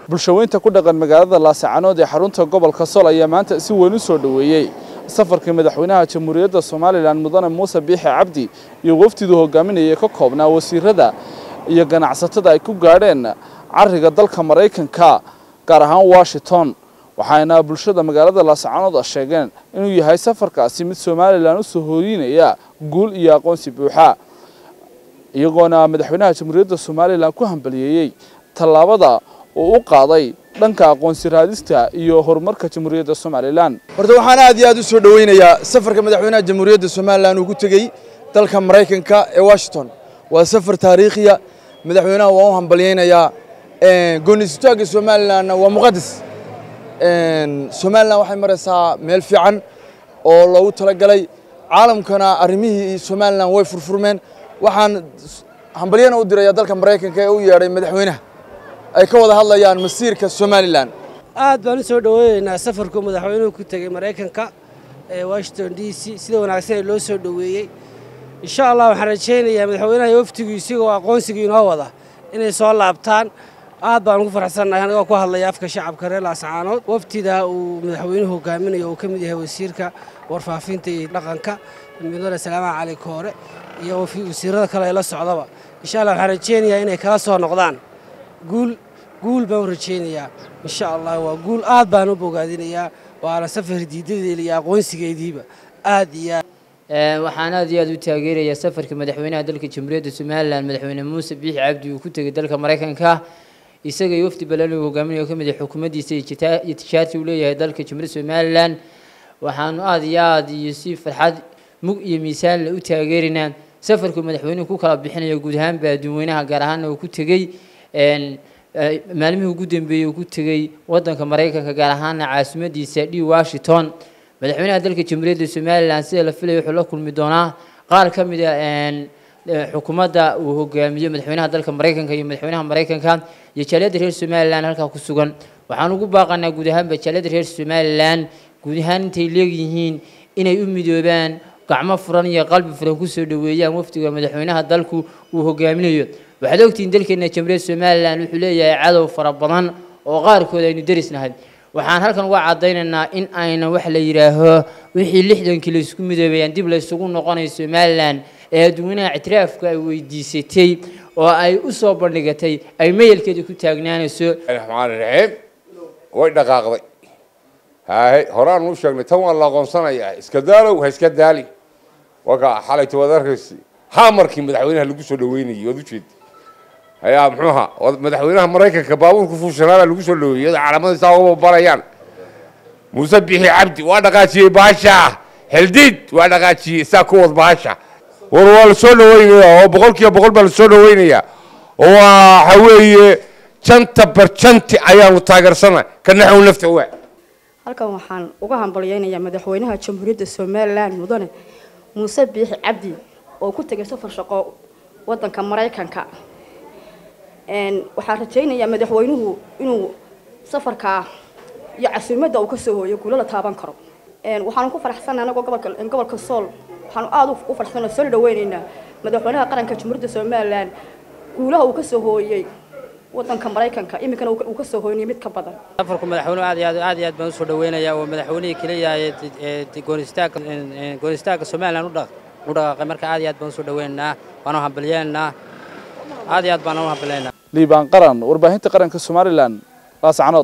bulshaweynta ku dhaqan magaalada laascaanood ee xarunta gobolka sol ayaa maanta si weyn u soo dhoweeyey safarkii madaxweynaha jamhuuriyadda somalilan mudane muuse biixi cabdi iyo wafdiduu hogaaminayay ka koobnaa wasiirada iyo ganacsatada ay ku gaadheen cariga dalka maraykanka gaar ahaan washington waxaana bulshada magaalada laascaanood sheegeen inuu yahay safarkaasi mid somalilan usoo hooyinaya guul iyo aqoonsi buuxa iyagoona madaxweynaha jamhuuriyadda somalilan ku hambaliyeeyey tallaabada uu u qaaday dhanka aqoonsi raadista iyo horumarka jamhuuriyadda somalilan horta waxaan aad iyo aad u soo dhoweynayaa safarka madaxweynaha jamhuuriyadda somalilan uu ku tegey dalka maraykanka ee washington waa safar taariikhiya madaxweynaha waan u hambalyeynayaa goonistaagga somalilanna waa muqadas somalilan waxay maraysaa meel fiican oo loogu talagalay caalamkana arrimihii somalilan way furfurmeen waxaan hambalyana u diraya dalka maraykanka ee u yeedhay madaxweynaha ay ka wada hadlayaan masiirka somalilan aad baan u soo dhoweynaynaa safarku madaxweynuhu ku tegey maraykanka ee washington d c sida wanaagsan ee loo soo dhoweeyey insha allah waxaan rajaynayaa madaxweynaha iyo waftigii isigoo aqoonsigii inoo wada inay soo laabtaan aad baan ugu faraxsannahay anigoo ku hadlaya afka shacabka reer laascaanood waftida uu madaxweynuhu hogaaminayo uu ka mid yahay wasiirka warfaafinta iyo dhaqanka mudane salaamaha cali koore iyo wasiirada kale ee la socdaba insha allah waxaan rajaynayaa inay kala soo noqdaan guul guul baan u rajaynayaa insha allah waa guul aad baan u bogaadinayaa waana safar diidadeeda iyo aqoonsigeediiba aad iyo aad waxaan aad iyo aad u taageerayaa safarka madaxweynaha dalka jamhuuriyadda somalilan madaxweyne muuse biixi cabdi uu ku tegay dalka maraykanka isaga iyo wafdi balan uu hogaaminayo oo ka mid yahay xukuumaddiisa iyo tijaartii uu leeyahay dalka jamhuuriyadda somalilan waxaanu aad iyo aad iyo si farxad mug iyo miisaanle u taageeraynaa safarku madaxweynuhu ku kala bixinayo guud ahaanba adduunweynaha gaar ahaanna uu ku tegey maalmihii ugu dambeeyey uu ku tegey waddanka maraykanka gaar ahaana caasimadiisa d washington madaxweynaha dalka jamhuuriyadda somalilan sida la filaya wuxuu la kulmi doonaa qaar ka mid a xukuumadda uu hogaamiyo madaxweynaha dalka maraykanka iyo madaxweynaha maraykanka iyo jaaliyadda reer somalilan halkaa ku sugan waxaan ugu baaqanaa guud ahaanba jaaliyadda reer somalilan guud ahaan intay leegyihiin inay u midoobaan gacmo furan iyo qalbi furan kusoo dhoweeyaan wafdiga madaxweynaha dalku uu hogaaminayo waxaad ogtihiin dalkeena jamhuuriyadda somalilan wuxuu leeyahay cadow fara badan oo qaarkood aynu derisnahay waxaan halkan uga caddaynaynaa in aynan wax la yidhaaho wixii lixdankii laysku midoobayaan dib laysugu noqonayo somalilan ee adduunyanaha ictiraafka ay weydiisatay oo ay u soo bandhigatay ay mayelkeeda ku taagnaanayso raxmaan raxiim way dhaqaaqday haahe horaan u sheegnay tan waa la aqoonsanayaa iska daalow ha iska daali waka xalayta waad arkaysi hamarkii madaxweynaha lagu soo dhaweynayay waad ujeeda ayaa muxuu ahaa madaxweynaha maraykanka baabuurka fuushanaabaa lagu soo dhaweeyey iyadoo calaamada saa uba barayaan muuse bixi cabdi waa dhaqaajiyey baasha heldiid waa dhaqaajiyey saa ku wad baasha war waa la soo dhaweynayaa oo boqol kiiba boqol baa la soo dhaweynayaa oo waxa weeye janta barjanti ayaanu taageersana ka naxow nafta waa halkan waxaan uga hambalyeynayaa madaxweynaha jamhuuriyadda somalilan mudane muuse biixi cabdi oo ku tegay safar shaqo wadanka maraykanka waxaan rajaynayaa madaxweynuhu inuu safarkaa iyo casuumadda uu kasoo hooyo guulo la taaban karo waxaanu ku faraxsanay anagoo gobolka gobolka sool waxaanu aada u faraxsanoo soo dhaweynaynaa madaxweynaha qaranka jamhuuriyadda somalilan guulaha uu kasoo hooyey wadanka maraykanka iminkana uu kasoo hooynayay mid ka badan safarku madaxweynuhu aad iyo aad aad iyo aad baan usoo dhaweynayaa oo madaxweynihii keliya ee goonistaagka goonistaagka somalilan u dhaqaaqay marka aad iyo aad baan usoo dhaweynaynaa waanu hambalyeynaa aad iyo aad baan u hambalyeynaa liibaan qaran warbaahinta qaranka somalilan laascanood